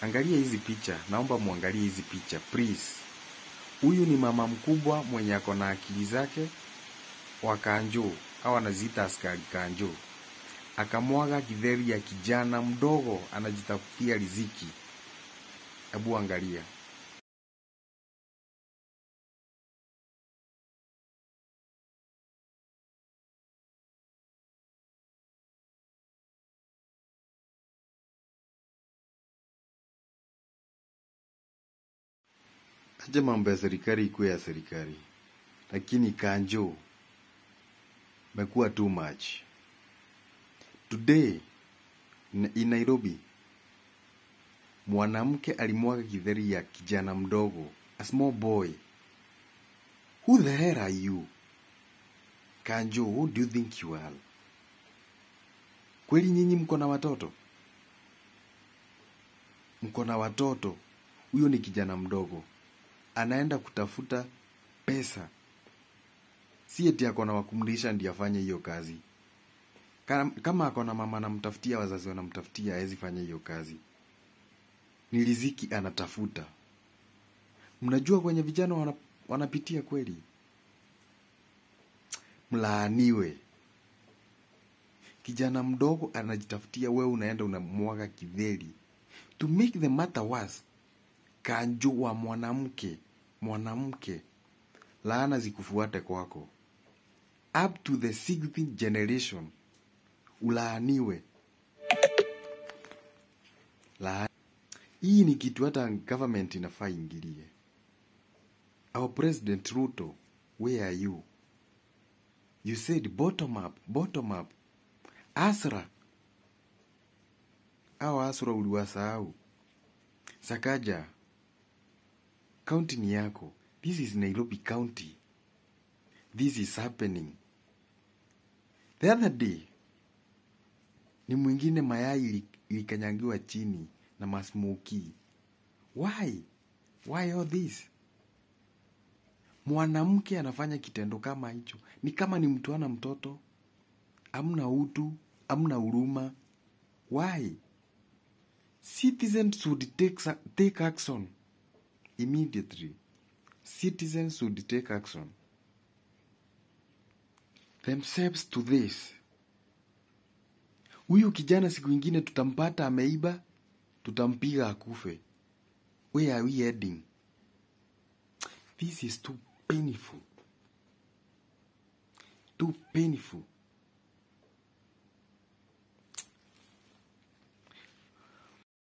Angalia hizi picha, naomba muangalie hizi picha please. Huyu ni mama mkubwa mwenye ako na akili zake wa kanjo au anaziita askari kanjo, akamwaga kidheri ya kijana mdogo anajitafutia riziki. Hebu angalia. Acha mambo ya serikali ikuwe ya serikali, lakini kanjo mekuwa too much. Today n- in Nairobi, mwanamke alimwaga kidheri ya kijana mdogo, a small boy. Who the hell are you? Kanjo, who do you think you are? Kweli nyinyi mko na watoto? Mko na watoto? Huyo ni kijana mdogo, anaenda kutafuta pesa, si eti ako na wakumlisha ndiye afanye hiyo kazi. Kama, kama ako na mama anamtafutia, wazazi wanamtafutia, hawezi fanya hiyo kazi. Ni riziki anatafuta. Mnajua kwenye vijana wana, wanapitia kweli. Mlaaniwe. Kijana mdogo anajitafutia, wewe unaenda unamwaga kidheri. To make the matter worse, kanjo wa mwanamke mwanamke, laana zikufuate kwako up to the sixth generation, ulaaniwe. La hii ni kitu hata government inafaa ingilie. Our president Ruto, where are you? You said bottom up, bottom up. Asra au Asra uliwasahau. Sakaja, kaunti ni yako. This is Nairobi County. This is happening. The other day ni mwingine mayai ili- ilikanyagiwa chini na masmoki. Why? Why all this? Mwanamke anafanya kitendo kama hicho, ni kama ni mtu ana mtoto, amna utu, amna huruma. Why? Citizens should take, sa- take action immediately. Citizens should take action themselves to this. Huyu kijana siku ingine tutampata ameiba, tutampiga akufe. Where are we heading? This is too painful. Too painful.